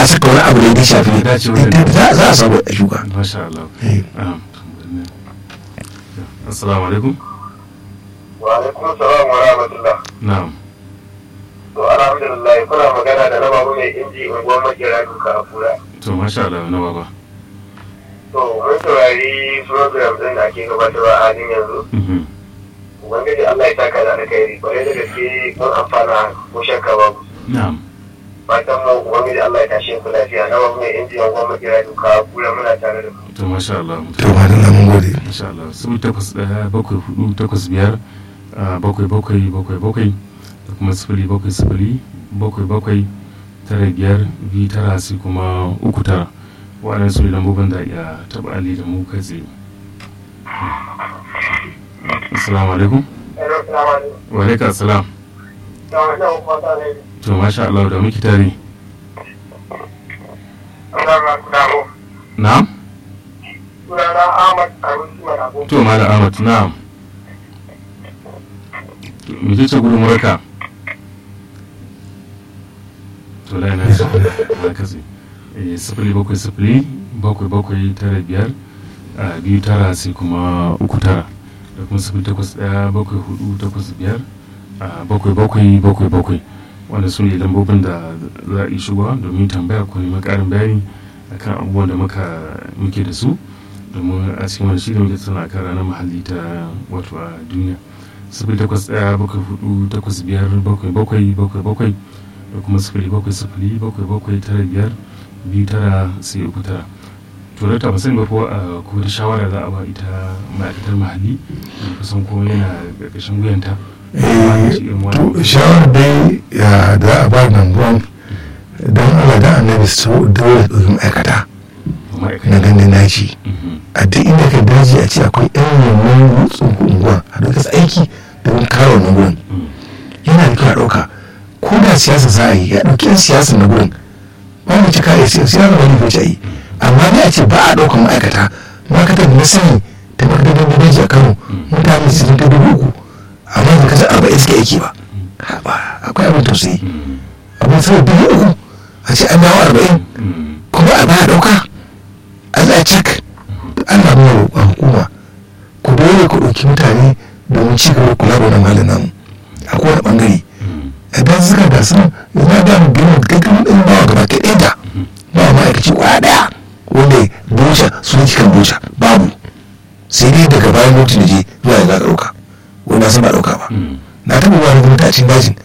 saka wani abu da ya shafi Ya dace wajen- ita za za a samu a shuka masha Allah Eh. Ah, assalamu alaikum wa alaikum salam wa rahmatullah na'am to alhamdulillah kuna magana da na babu mai inji unguwar makera duka a kura to masha Allah na baba to mun saurari program din da ake gabatarwa a halin yanzu Mhm. ubangiji Allah ya saka da alkhairi kwarai da gaske mun amfana ko shakka babu na'am fatan mu ubangiji Allah ya tashe ku lafiya na babu mai inji unguwar makera duka a kura muna tare da ku to masha Allah to ma da mun gode insha Allah sifili takwas ɗaya bakwai hudu takwas biyar ah, bakwai bakwai bakwai bakwai da kuma sifili bakwai sifili bakwai bakwai tara biyar biyu tara sai kuma uku tara waɗannan su ne lambobin da iya taɓa ali da mu kai tsaye assalamu alaikum Hello, salamu alaikum. wa alaikum assalam Da wannan fata ne. to masha Allah da muke tare Allah ya ku dawo. na'am Sunana Ahmad Arusi Manago. to malam Ahmad na'am To, me ce gudun muraka to lai na shi na katse Eh, sifili bakwai sifili bakwai bakwai tara biyar a biyu tara sai kuma uku tara da kuma sifili takwas ɗaya bakwai hudu takwas biyar a bakwai bakwai bakwai bakwai wanda su ne lambobin da za a yi shigowa domin tambaya ko neman ƙarin bayani akan abubuwan da muka muke da su domin a cikin wani shirin muke tana kan ranar muhalli ta wato a duniya sifili takwas ɗaya bakwai hudu takwas biyar bakwai bakwai bakwai bakwai da kuma sifili bakwai sifili bakwai bakwai tara biyar biyu tara sai uku tara to da ta musamman ba ko a ko da shawara za a ba ita ma'aikatar muhalli da kusan ko yana ƙarƙashin wuyanta Eh, Shi irin to wannan. shawarar dai ya da a ba nan ruwan don Allah da annabi su dole ɗauki ma'aikata na ma'aikata gandun daji Mhm. a duk inda ka daji a ce akwai yan wannan rutsun unguwa a duk aiki domin kare wannan gurin Mhm. yana da kyau a ɗauka ko da siyasa za a yi ya ɗauki yan siyasa na gurin ba mu ci kare siyasa siyasa wani fice a yi amma ne a ce ba a ɗaukan ma'aikata ma'aikatar da na sani ta makarantar da daji a kano mutane su ta dubu uku amma da kasar arba'in suke aiki ba Ha, ba akwai abin tausayi Mhm. abin sau dubu uku a ce an dawo arba'in Mhm. kuma a baya ɗauka a za a cak Allah mai roƙon hukuma ku dole ku ɗauki mutane domin ci gaba da kula da wannan halin namu a kowane ɓangare Mhm. idan suka ga sun yana da mu gina gaggawa ɗin bawa gaba ta ɗaya da ba ma'aikaci kwaya ɗaya wanda boca su ne kan boca babu sai dai daga bayan lokacin da je zuwa yanzu aka ɗauka wani na san ba ɗauka ba Mhm. na taɓa wani gwamnati a cikin dajin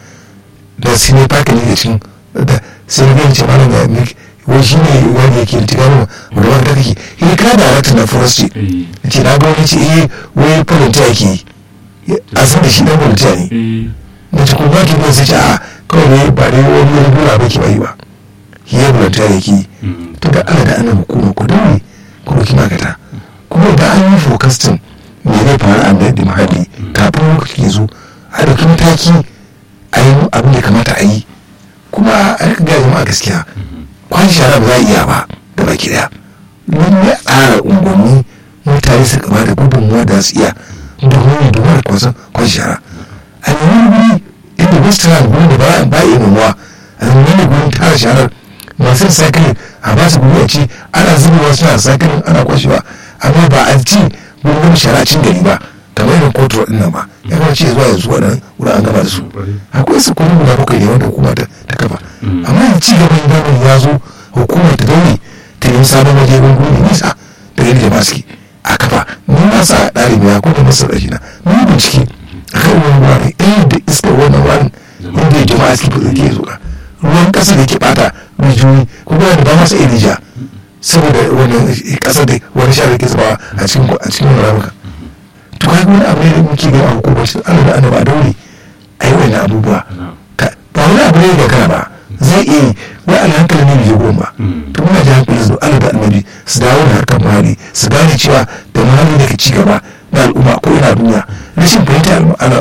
da sai ne faka ne da cikin da sai ne gani ce malam ya mik wai shi ne wani yake da tigano wanda wani ta kake yi ka da ratin na forestry Eh. na ce na gwamnati ce eh wai volunteer yake yi a san da shi dan volunteer ne Eh. na ce kuma ki ne sai ce a kawai ne ba dai wani wani gura ba ke ba yi ba shi ya volunteer yake yi Mhm. to da Allah da annabi hukuma ku daure ku ɗauki magata kuma da an yi focusing me zai faru a da muhalli kafin lokaci ya zo a ɗauki mataki a yi abin da kamata a yi kuma a rika gaya jama'a gaskiya kwan shara ba za a iya ba da baki daya wani ya tsara unguwanni mutane su kama da gudunmuwa da su iya domin domin da kwasan kwan shara a nemi wuri inda wasu tana gurin da ba ba yi mamuwa a nemi gurin tara sharar masu sakilin a ba su guri a ci ana zubewa suna sakilin ana kwashewa amma ba a ci gurin shara cin gari ba kamar irin kotu ɗin nan ba ya kuma ce zuwa yanzu waɗannan wurin an gama da su akwai su kuma guda bakwai ne wanda hukuma ta ta kafa amma yanzu ci gaban zamani ya zo hukumar ta daure ta yi sabon waje gungun mai nisa da yadda jama'a suke a kafa ni na sa ɗalibi ya kuma masa ɗaki na mun yi bincike a kan wani wurare ɗaya da iskar wannan wurin inda ya jama'a suke fi ke zuwa ruwan ƙasa da ke ɓata rijiyoyi ko kuma da ba masa irija saboda wannan ƙasa da wani shara ke zubawa a cikin a cikin wani ramuka to kai wani abu ne da muke gani a hukumar shi Allah da annaba a daure a yi wani abubuwa Ka- ba wani abu ne da kana ba zai iya yi wai alhankali ne bai goma ba to muna ji hankali su Allah da annabi su dawo da harkar muhalli su gane cewa da muhalli da ke ci gaba na al'umma ko ina duniya rashin fahimta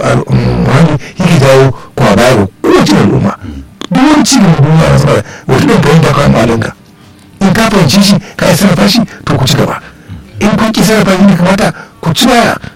muhalli yake dawo kwa baya ga kowace al'umma duk wani ci gaban duniya na zama wata ɗan fahimta kawai muhallinka in ka fahimci shi ka yi sarrafa shi to ku ci gaba in kun ki sarrafa shi ne kamata ku ci baya